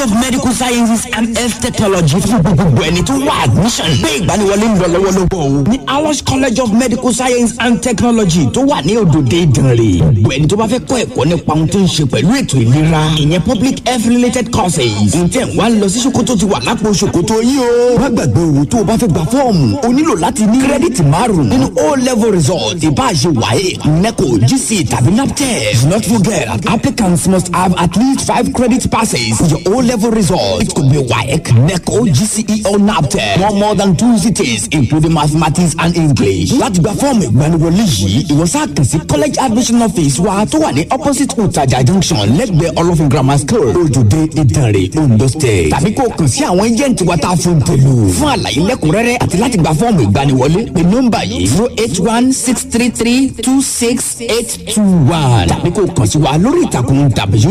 college of medical sciences and health technology fún gbogbo ẹni tó wá admission. gbé ìgbaniwọlé ń lọ lọ́wọ́lọ́wọ́ o. ní awos college of medical science and technology tó wà ní òdòdó ìdànrè. gbogbo ẹni tó bá fẹ́ kọ́ ẹ̀kọ́ nípa ohun tó ń ṣe pẹ̀lú ètò ìlera. ìyẹn public health related courses. ǹjẹ́ wàá lọ sí ṣòkòtò ti wà lápò ṣòkòtò yìí o. má gbàgbé owó tó o bá fẹ́ gba fọ́ọ̀mù o nílò láti ní kírẹ́dìtì márùn-ún nínú o level result ìbáṣe wáyé neco gc tàbí naptep. do not forget applicants must have at least five credit passes for your o level result. it could be waec neco gce or naptep. no more than two cities including mathematics and english. láti gba fọ́ọ̀mù ìgbaniwọlé yìí ìwọ sáà kàn sí college admission office wa tó wà ní opposite utaja junction lẹ́gbẹ̀ẹ́ olófin grammar school ojúde ìdànrè ondo state. tàbí kó o kàn sí àwọn agent wa tá a fún tèlú. fún àlàyé lẹ́kùnrẹ́rẹ́ àti láti gba fọ́ọ̀mù ìgbaniwọlé pé nọ́mbà yìí zero eight one six three three two six eight two one. tàbí kó o kàn sí wa lórí ìtàkùn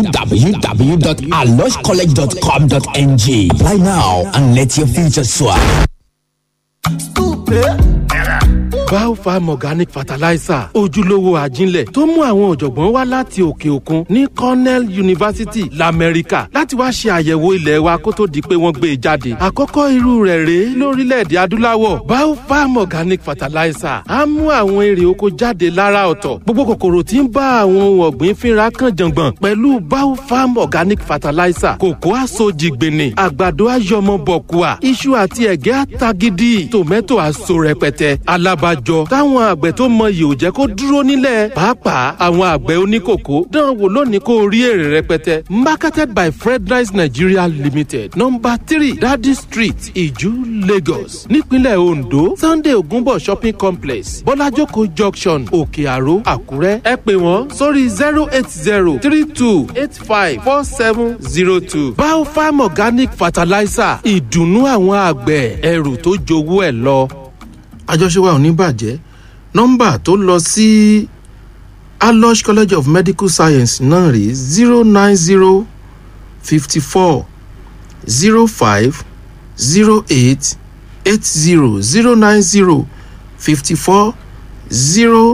www.aloscollege.com.ng. apply now and let your future soar. biofarm organic fertilizer ojúlówó àjínlẹ̀ tó mú àwọn ọ̀jọ̀gbọ́n wá láti òkè òkun ní cornell university lamẹ́ríkà láti wá ṣe àyẹ̀wò ilẹ̀ wa kó tó di pé wọ́n gbé e jáde àkọ́kọ́ irú rẹ̀ rèé lórílẹ̀‐èdè adúláwọ̀ biofarm organic fertilizer á mú àwọn èrè oko jáde lára ọ̀tọ̀ gbogbo kòkòrò tí ń bá àwọn ohun ọ̀gbìn fínra kan jàngbọ̀n pẹ̀lú biofarm organic fertilizer kòkó àsojìgbìnì àgbàdo àyọmọ bọ̀kùà iṣu àti ẹ̀gẹ́ àtagídí tòmẹ́tò àso rẹpẹtẹ alábàjọ táwọn àgbẹ̀ tó mọyì ò jẹ́ kó dúró nílẹ̀ pàápàá àwọn àgbẹ̀ oníkòkó dán wò lónìí kó rí èrè rẹpẹtẹ marketed by fredrice nigeria limited number three dadi street iju lagos nípínlẹ̀ ondo sunday ogunbo shopping complex bọ́lájókòó junction òkè àró àkúrẹ́ ẹ pè wọ́n sórí zero eight zero three two eight five four seven zero two biofarm organic fertilizer ìdùnnú àwọn àgbẹ̀ ẹrù tó jowó ẹ̀ lọ àjọṣe wa ò ní bàjẹ́ nọ́mbà tó lọ sí alosh college of medical science náà rí zero nine zero fifty four zero five zero eight eight zero zero nine zero fifty four zero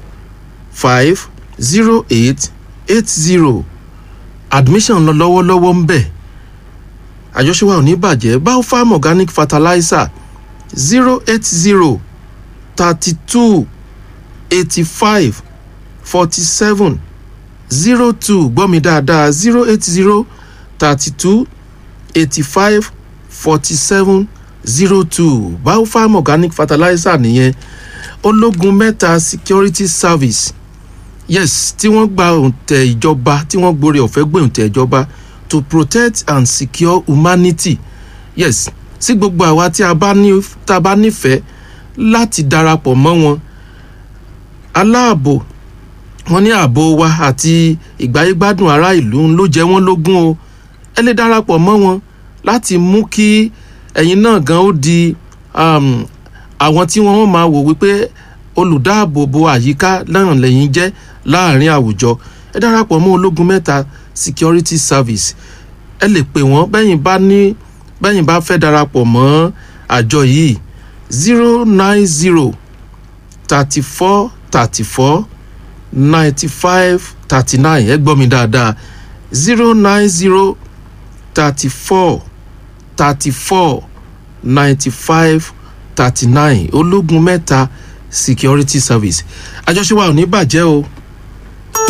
five zero eight eight zero admission lọ lọ́wọ́lọ́wọ́ ń bẹ̀ àjọṣe wa ò ní bàjẹ́ biofarm organic fertilizer zero eight zero thirty two eighty five forty seven zero two gbọ́ mi dáadáa zero eight zero thirty two eighty five forty seven zero two biofarm organic fertilizer nìyẹn ológun mẹ́ta security service yes tí wọ́n gba òǹtẹ̀ ìjọba tí wọ́n gborí ọ̀fẹ́ gbé òǹtẹ̀ ìjọba to protect and secure humanity yes sí gbogbo àwa tí a bá ní tá a bá nífẹ̀ẹ́ láti darapọ̀ mọ́ wọn aláàbò wọn ní ààbò wa àti ìgbáyégbádùn ará ìlú ló jẹ wọ́n lógún o ẹ lè darapọ̀ mọ́ wọn láti mú kí ẹ̀yin náà gan ó di um, àwọn tí wọ́n máa wò wípé olùdáàbòbò àyíká náà lẹ́yìn jẹ́ láàrin àwùjọ ẹ darapọ̀ mọ́ ológun mẹ́ta security service ẹ lè pè wọ́n bẹ́yìn bá ní bẹ́yìn bá fẹ́ darapọ̀ mọ́ àjọ yìí zero nine zero thirty four thirty four ninety five thirty nine ẹ gbọ́ mi dáadáa zero nine zero thirty four thirty four ninety five thirty nine ológun mẹ́ta security service àjọṣe wa ò ní bàjẹ́ o